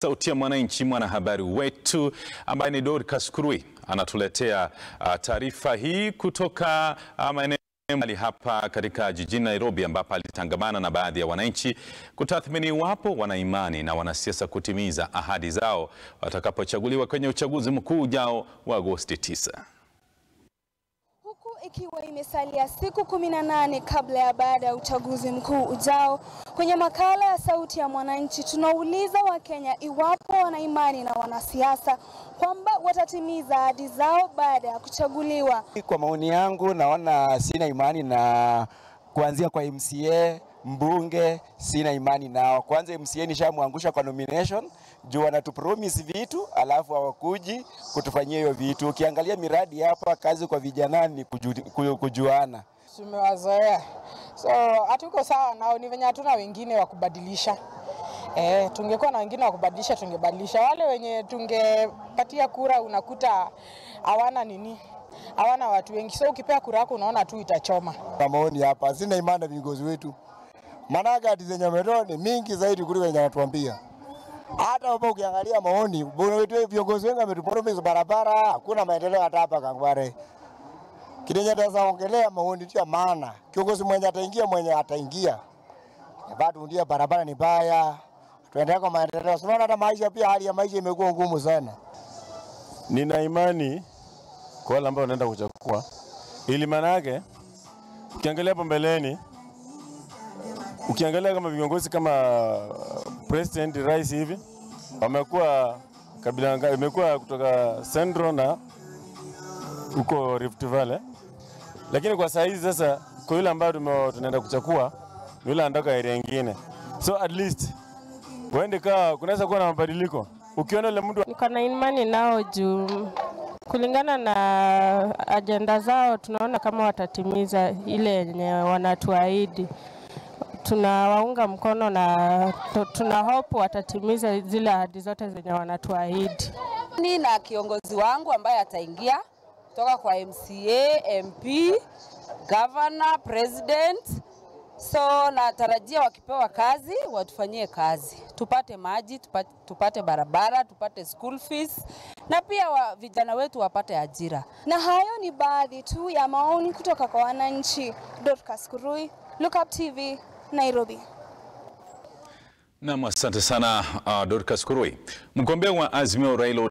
Sauti ya Mwananchi, mwanahabari wetu ambaye ni Dorcas Kurui anatuletea uh, taarifa hii kutoka uh, maeneo mbali hapa katika jijini Nairobi, ambapo alitangamana na baadhi ya wananchi kutathmini iwapo wana imani na wanasiasa kutimiza ahadi zao watakapochaguliwa kwenye uchaguzi mkuu ujao wa Agosti 9. Huku ikiwa imesalia siku 18 kabla ya baada ya uchaguzi mkuu ujao, kwenye makala ya Sauti ya Mwananchi tunauliza Wakenya iwapo wana imani na wanasiasa kwamba watatimiza ahadi zao baada ya kuchaguliwa. Kwa maoni yangu, naona sina imani na kuanzia kwa MCA mbunge, sina imani nao. Kwanza MCA nishamwangusha kwa nomination juu wanatupromise vitu alafu hawakuji kutufanyia hiyo vitu. Ukiangalia miradi hapa, kazi kwa vijana ni kuju, kujuana. Tumewazoea, so hatuko sawa nao, ni venye hatuna wengine wa kubadilisha. Eh, tungekuwa na wengine wa kubadilisha tungebadilisha. Wale wenye tungepatia kura unakuta hawana nini, hawana watu wengi, so ukipea kura yako unaona tu itachoma. Kwa maoni hapa, sina imani na viongozi wetu, maanake hati zenye wametoa ni mingi zaidi kuliko wenye wanatuambia. Hata hapo ukiangalia maoni, viongozi wengi wametupromise barabara, hakuna maendeleo hata hapa Kangware. Kidenye taweza ongelea maoni tu ya maana, kiongozi mwenye ataingia mwenye ataingia bado ndio barabara ni mbaya, tuendelee kwa maendeleo. Unaona hata maisha pia, hali ya maisha imekuwa ngumu sana. Nina imani kwa wale ambao wanaenda kuchukua, ili manake ukiangalia hapo mbeleni, ukiangalia kama viongozi kama president, rais hivi wamekuwa kabila, imekuwa kutoka Central na huko Rift Valley, lakini kwa saa hizi sasa, kwa yule ambayo tunaenda kuchukua yule anatoka area nyingine, so at least uende kaa, kunaweza kuwa na mabadiliko. Ukiona yule mtu niko na imani nao juu kulingana na ajenda zao tunaona kama watatimiza ile yenye wanatuahidi. Tunawaunga mkono na tuna hope watatimiza zile ahadi zote zenye wanatuahidi. Ni na kiongozi wangu ambaye ataingia kutoka kwa MCA, MP, governor, president So natarajia wakipewa kazi watufanyie kazi, tupate maji, tupate, tupate barabara, tupate school fees na pia wa, vijana wetu wapate ajira. Na hayo ni baadhi tu ya maoni kutoka kwa wananchi. Dorcas Kurui, Look Up TV, Nairobi. Nam, asante sana uh, Dorcas Kurui. Mgombea wa Azimio Raila